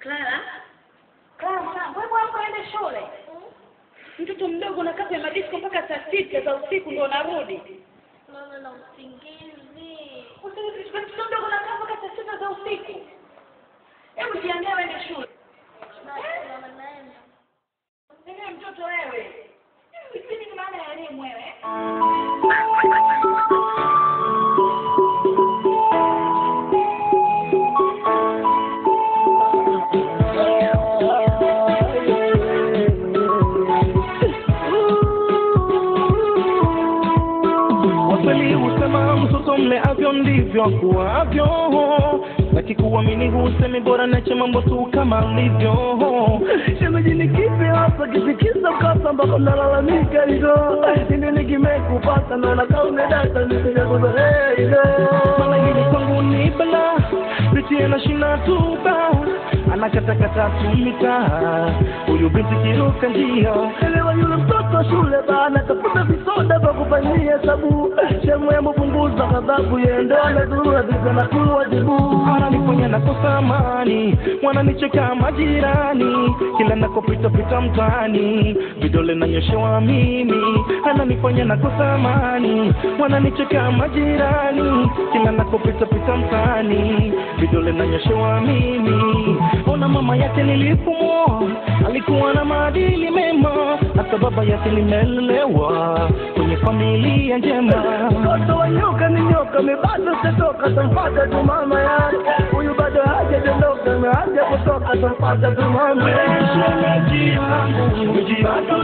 Clara, Clara, mwanangu, hebu amka uende shule. Mtoto mdogo unakaa kwenye madisko mpaka saa sita za usiku ndio unarudi. Mama na usingizi. Usingizi, mtoto mdogo unakaa mpaka saa sita za usiku. Hebu jiandae uende shule. Basi mama naenda. Nini mtoto wewe? Hivi ni maana ya elimu wewe? Wakweli husema mtoto mleavyo ndivyo akuavyo, nakikuamini husemi bora nache mambo tu kama alivyo. Shemeji ni kipi hasa kifikisa ukasa mpaka nalalamika hivyo? Nini nikimekupata naona kama umedata nisijakuzoea hivyo. Mara hili kwangu ni bala, pitie na shina tuba, anakatakata tumita, huyu binti kiruka njia Elewa yule mtoto shule bana, tafuta visoda vya kufanyia hesabu. Shemu ya mpunguza ghadhabu, yeye ndo anadhuru kabisa na kuwajibu. ananifanya nakosa amani, wananicheka majirani, kila nakopita pita mtaani, vidole nanyoshewa mimi, ananifanya nakosa amani, wananicheka majirani, kila nakopita pita mtaani, vidole nanyoshewa mimi. Ona mama yake nilipomwoa, alikuwa na maadili mema, hata baba yake nimelelewa kwenye familia njema. Mtoto wa nyoka ni nyoka, mi bado sitoka, tampata tu mama yake. Huyu bado hajaondoka, mi haja kutoka, tampata tu mama yake. Shemeji yangu, mji bado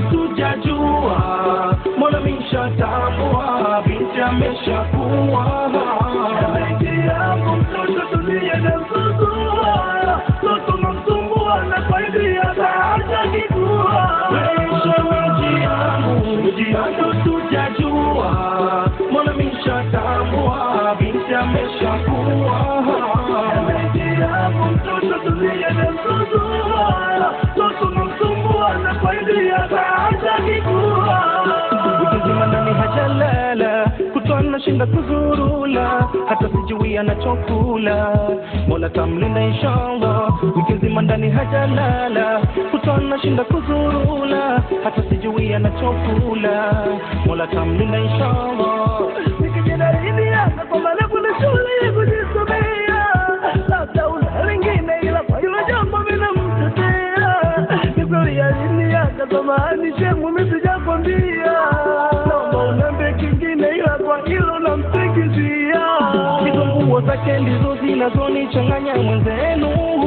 tujajua, mbona mishatambua, binti ameshakuwa. Shemeji yangu, mtoto tulie na mzuzua, mtoto namsumbua na faidia hata kikua. Shemeji yangu, mji bado tujajua, mbona mishatambua, binti ameshakuwa. Shemeji yangu, mtoto tulie na mzuzua, mtoto namsumbua na faidia hata kikua. Wiki nzima ndani hajalala, kutwa anashinda kuzurula, hata sijui anachokula. Mola tamlinda inshallah. Wiki nzima ndani hajalala, kutwa anashinda kuzurula, hata sijui anachokula. Mola tamlinda inshallah. Nikijinahidi hata kwa marefu na shule ya kujisomea, labda una lingine, ila kwa hilo jambo mimi namtetea. Ni kweli aliniacha samahani, shemu mimi sijakwambia, naomba uniambie kingine, ila kwa hilo namsikizia. Hizo nguo zake ndizo zinazonichanganya mwenzenu,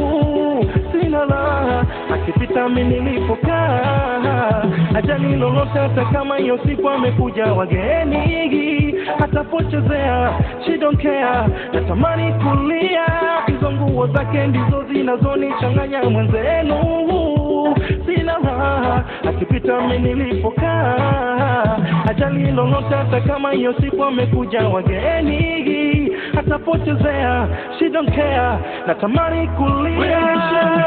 sina raha akipita mimi nilipokaa, ajali lolote, hata kama hiyo siku amekuja wageni, atapochezea she don't care, natamani kulia. Hizo nguo zake ndizo zinazonichanganya mwenzenu, sina raha akipita mimi nilipokaa, ajali lolote, hata kama hiyo siku amekuja wageni, atapotezea she don't care, natamani kulia.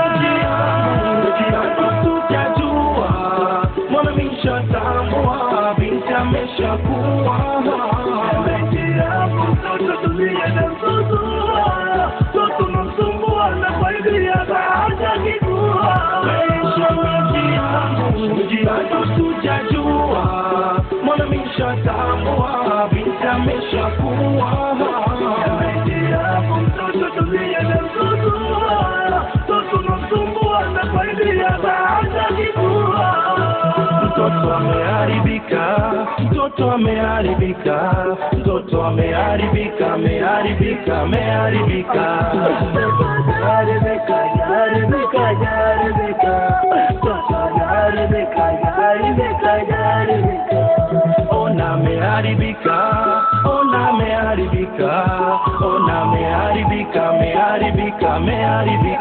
Tujajua mwana mishatambua, binti ameshakuwa Shemeji yangu, mtoto tulie na mzuzua, mtoto namsumbua na faidia hata kikua. Shemeji yangu, mji bado tujajua, mwana mishatambua, binti ameshakuwa Shemeji yangu, mtoto tulie na mzuzua, mtoto namsumbua na faidia hata kikua. Mtoto ameharibika, mtoto ameharibika, mtoto ameharibika, ameharibika, ameharibika. Yaribika, yaribika, yaribika. Mtoto yaribika, yaribika, yaribika. Ona ameharibika, ona ameharibika, ona ameharibika, ameharibika, ameharibika.